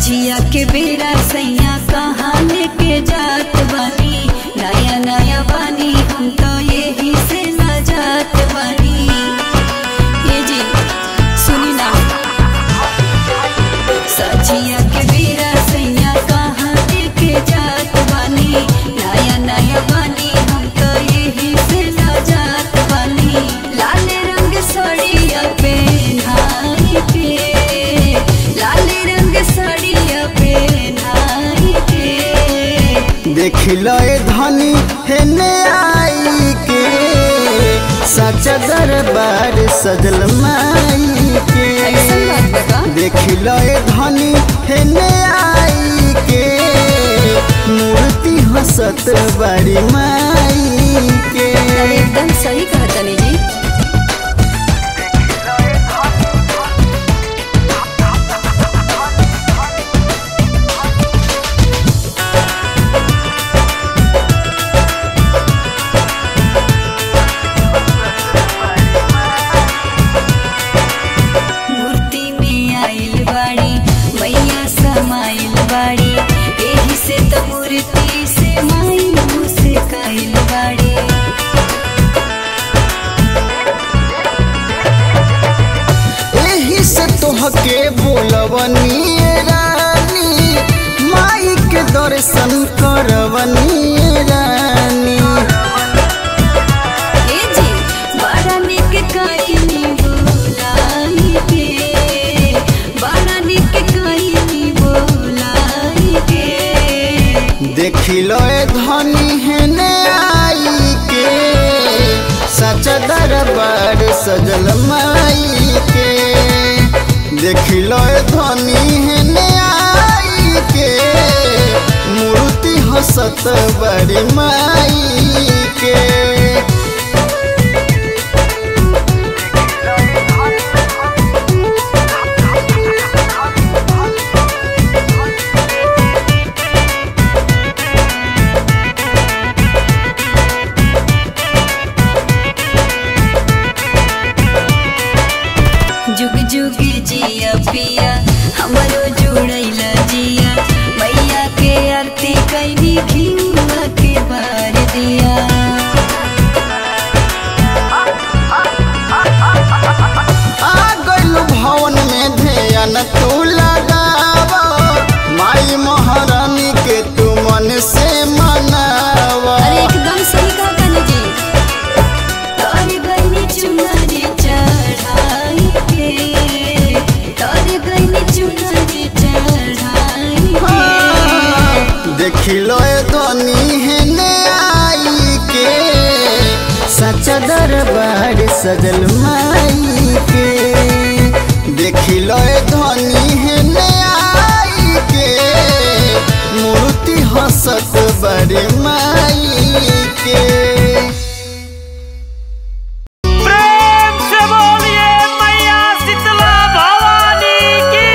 सजिया के बेरा सैया कहाँ लेके जात बानी नया नया बानी हम तो यही से न जात बानी ये जी सुनी ना सजिया के बेरा सैया कहाँ लेके जात बानी नया नया बानी हम तो यही से न जात बानी लाल रंग साड़िया पहनाई के लाल रंग साड़िया पहनाई के देख लो ए धनी हेने आई के सच दरबार सजल माई के ऐसन बात बा का? देख लो ए धनी हेने आई के मूर्ति हसत बड़ी माई के अरे एकदम सही कहा तनी जी मूर्ति में आइल बाड़ी मैया समाइल बाड़ी एही से तो मूर्ति से माई से काइल बाड़ी एही से तोहके बोलवनी रानी माई के दर्शन करवनी रानी ए जी बड़ा निक काइनी बोलाई के बड़ा निक काइनी बोलाई के देखी लो ए धनी हेने आई के सच दरबार सजल माई के देखी लो ए धनी हेने आई के मूर्ति हसत बड़ी माई के जुग जुग जिया पिया हमरो जुड़ैला जिया मैया के आरती कैनी घिउआ के बार दिया आ गइल भवन में ध्यान तू लगावा माई महारानी के तू मन से मनावा अरे एकदम सही कहा कनी जी तोरे गईनी चुनरी चढ़ाई के तोरे गईनी चुनरी चढ़ाई के हाँ, देखी लो ए धनी हेने आई के सच दरबार सजल माई के देखी लो ए धनी हेने आई के मूर्ति हसत बड़ी माई के प्रेम से बोलिए मैया शीतला भवानी की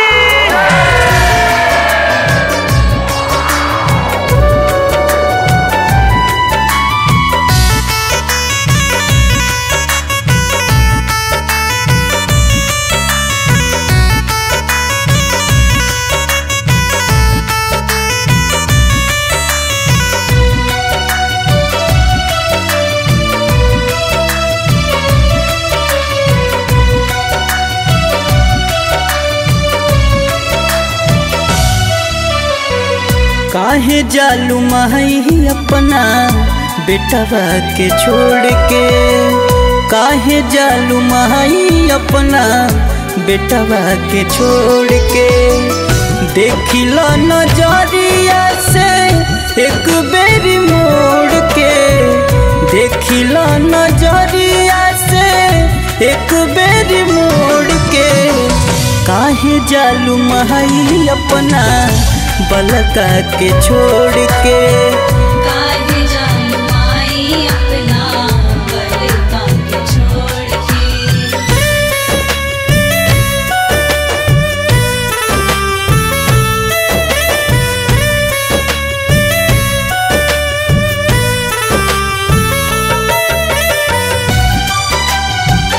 काहे जालू माही अपना बेटवा के छोड़ के काहे जालू माही अपना बेटवा के छोड़ के देखिला नजरिया से एक बेरी मोड़ के देखिला नजरिया से एक बेरी मोड़ के काहे जालू माही अपना बलका के छोड़ के काहे जालू माई अपना बलका के छोड़ के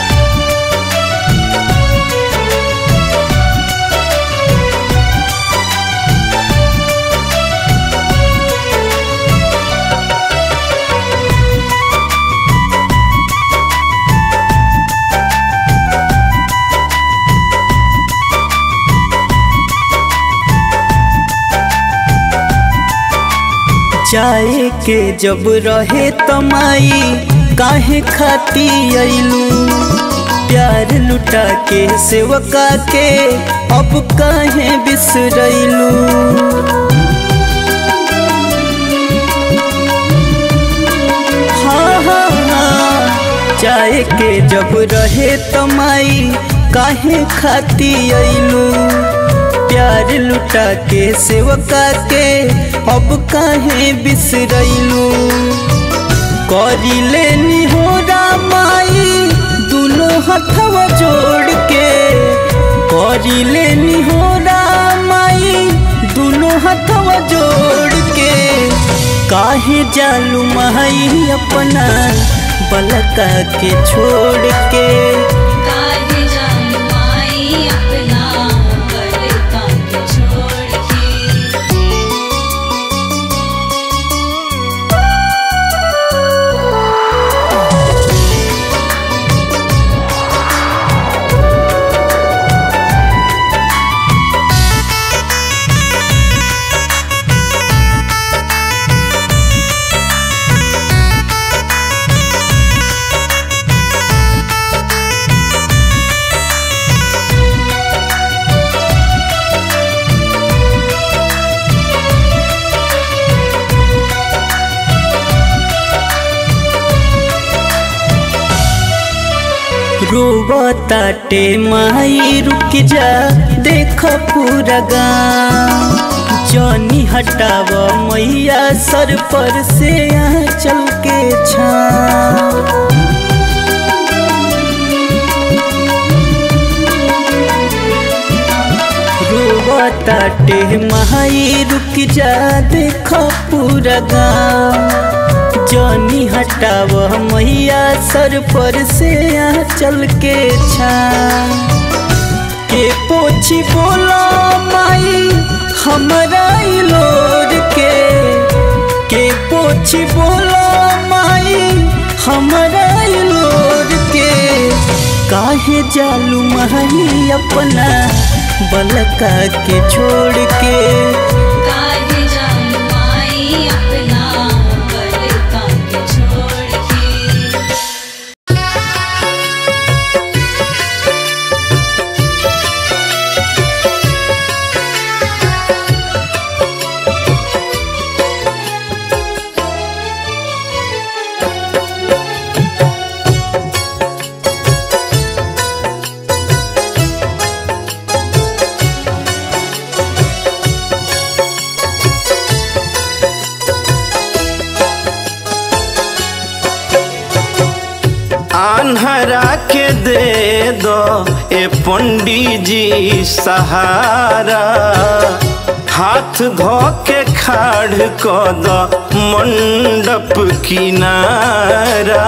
देखी चाहे के जब रहे तमाई काहे खाती अइलू प्यार लुटा के सेवका के अब काहे बिसरैलू हाँ हाँ हाँ चाहे के जब रहे तमाई काहे खाती अइलू प्यार लुटा के सेवका के अब काहे बिसरैलू करी लेनी हो रामाई दुनो हथवा जोड़ के करी लेनी हो रामाई दुनो हथवा जोड़ के काहे जालू माई अपना बलका के छोड़ के काहे जाऊं माई अपना बलका के छोड़ के रोबताटे माई रुक जा देख पूरा गाँव जनी हटाव मैया सर पर से यहाँ चल के छाँव रोबताटे माई रुक जा देख पूरा गाँव जनी हटाव मैया सर पर से यहाँ चल के छा के पोछी बोला माई हमरा ई लोर के के पोछी बोला माई हमरा ई लोर के काहे जालू माई अपना बलका के छोड़ के काहे जाऊं माई अपना बलका के छोड़ के आन्हरा के दे दो ए पंडी जी सहारा हाथ धो के खाड़ को दो मंडप किनारा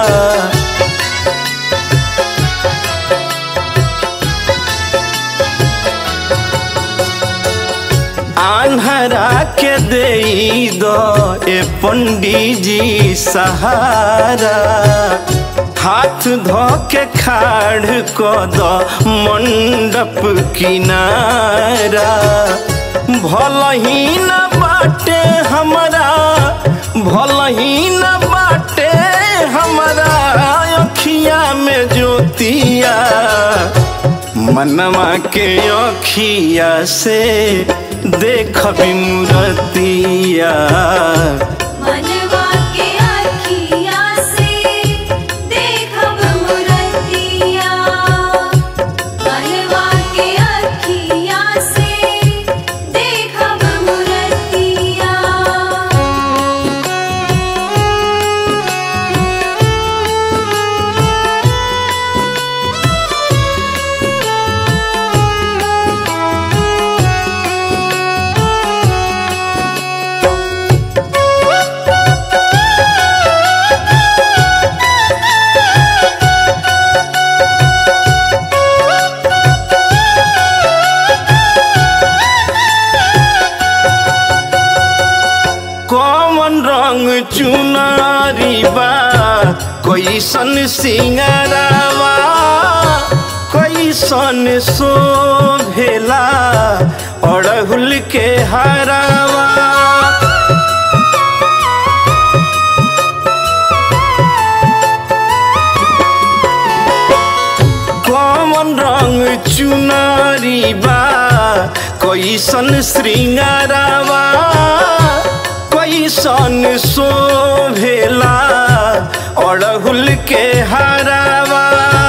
आन्हरा के दे दो ए पंडी जी सहारा हाथ धो के खाड़ को दो मंडप किनारा भल ही न बाटे हमारा भल ही न बाटे हमारा अखिया में ज्योतिया मनवा के अखिया से देख मूर्तिया मनवा के आँखिया से देखब मुरतिया मनवा के आँखिया से देखब मुरतिया कौन रंग चुनारी बा कैसन सिंगरावा कैसन शोभेला अड़हुल के हरावा कैसन श्रृंगारावा कैसन शोभेला अड़हुल के हारावा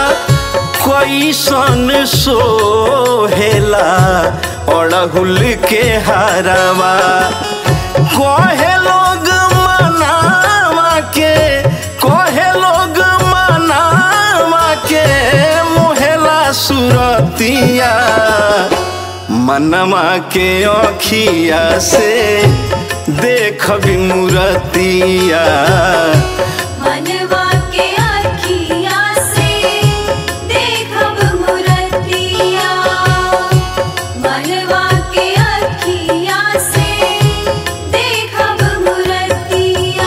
कैसन सोहेला अड़हुल के हारावा कहे लोग मनावा के कहे लोग मनावा के मोहेला सुरतिया मनवा के अखिया से देख मूरतिया मनवा के अखिया से देखब मूरतिया मनवा के अखिया से देखब मूरतिया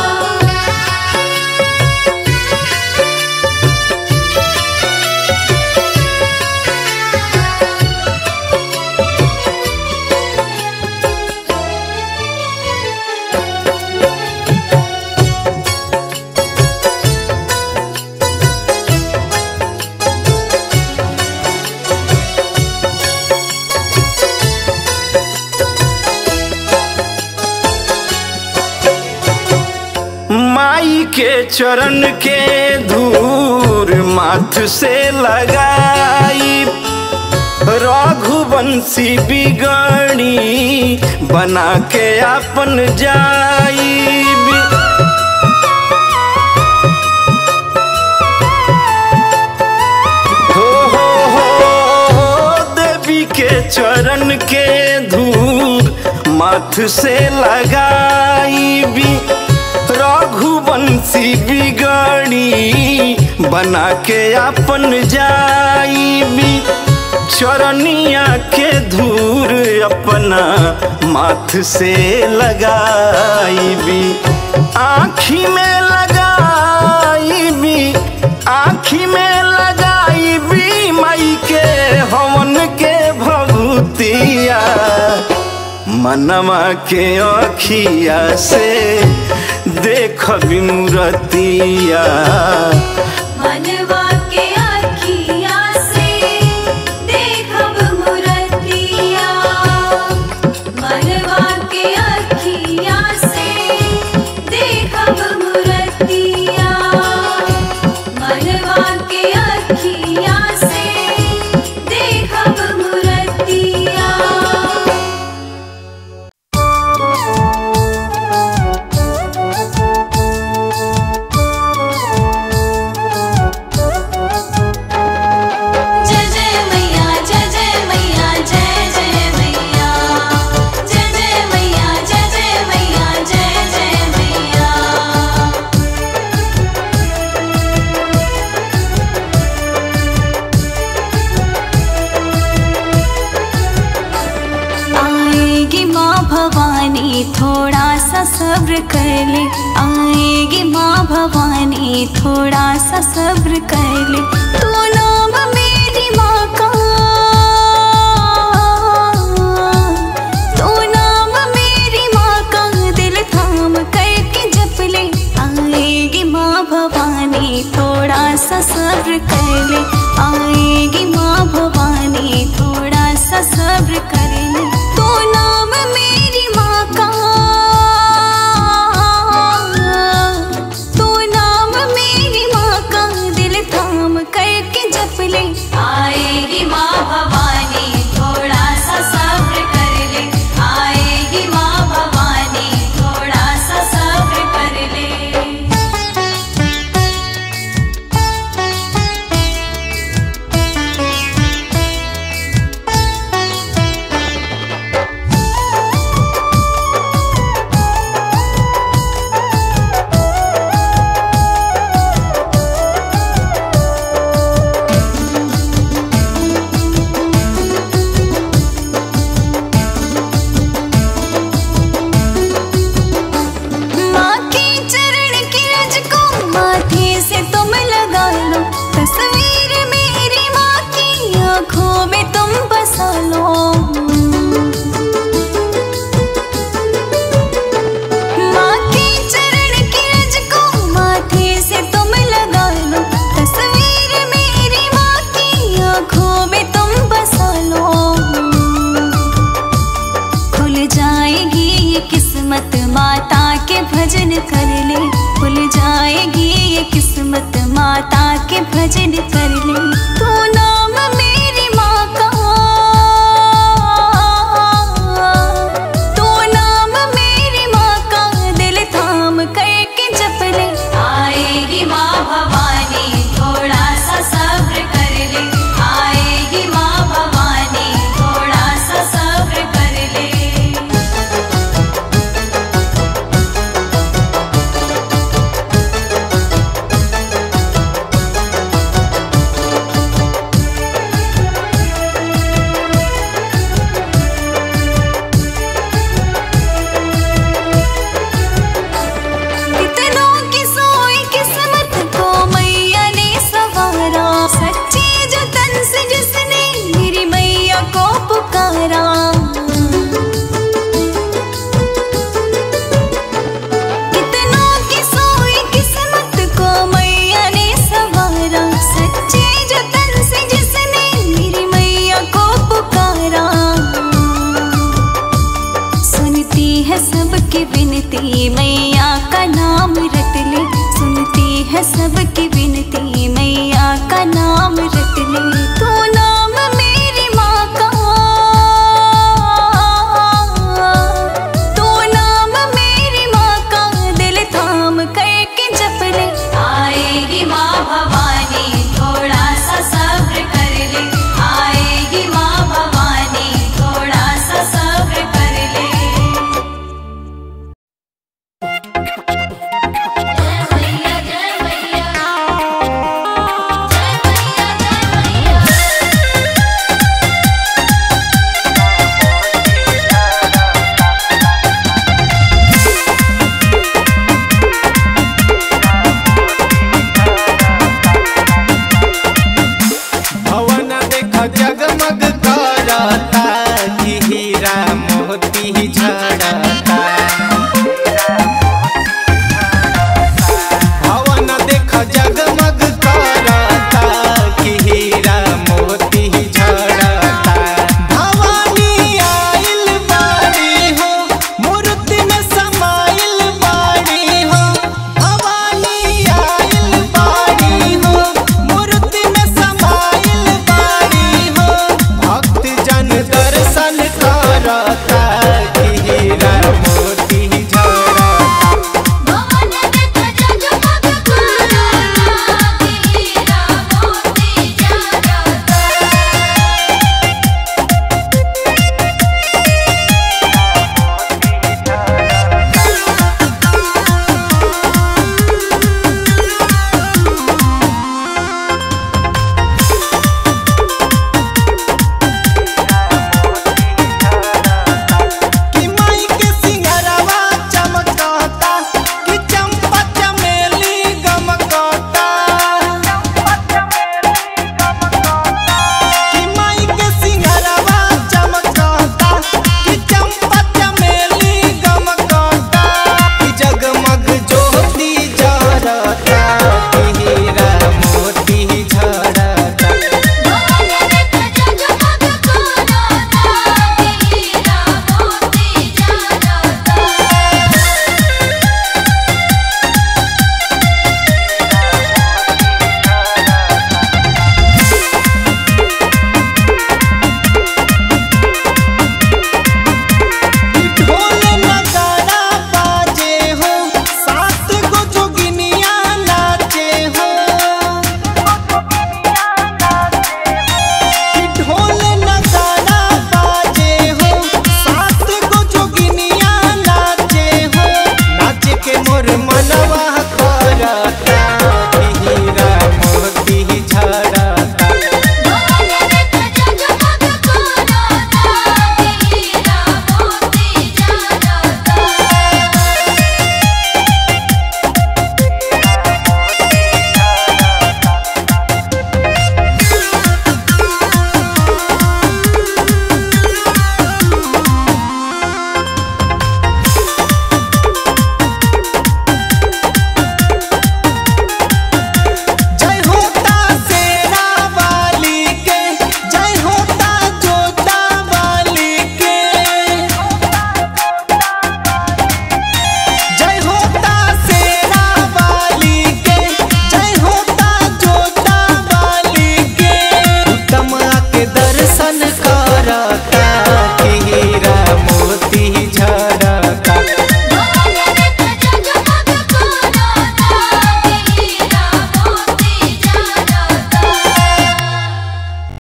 माई के चरण के धूर माथ से लगाई रघुवंशी बिगड़ी बना के अपन जाई हो हो हो देवी के चरण के धूर माथ से लगाई भी रघुवंशी बिगड़ी बना के अपन जाई भी चरनिया के धूर अपना माथ से लगाई भी आँखी में लगाई भी आँखी में लगाई भी मई के हवन के भभूतिया मनवा के अखिया से देख मूरतिया मनवा के अखिया से देखब मूरतिया मनवा के अखिया से देखब मूरतिया मनवा के अखिया से देखब मूरतिया जय जय मैया जय जय मैया जय जय मैया जय जय मैया जय जय मैया जय जय मैया आएगी माँ भवानी थोड़ा सा सब्र कर ले आएगी माँ भवानी थोड़ा सा सब्र कर ले तू नाम मेरी माँ का तू नाम मेरी माँ का दिल थाम करके जप ले आएगी माँ भवानी थोड़ा सा सब्र कर ले आएगी माँ भवानी थोड़ा सा सब्र कर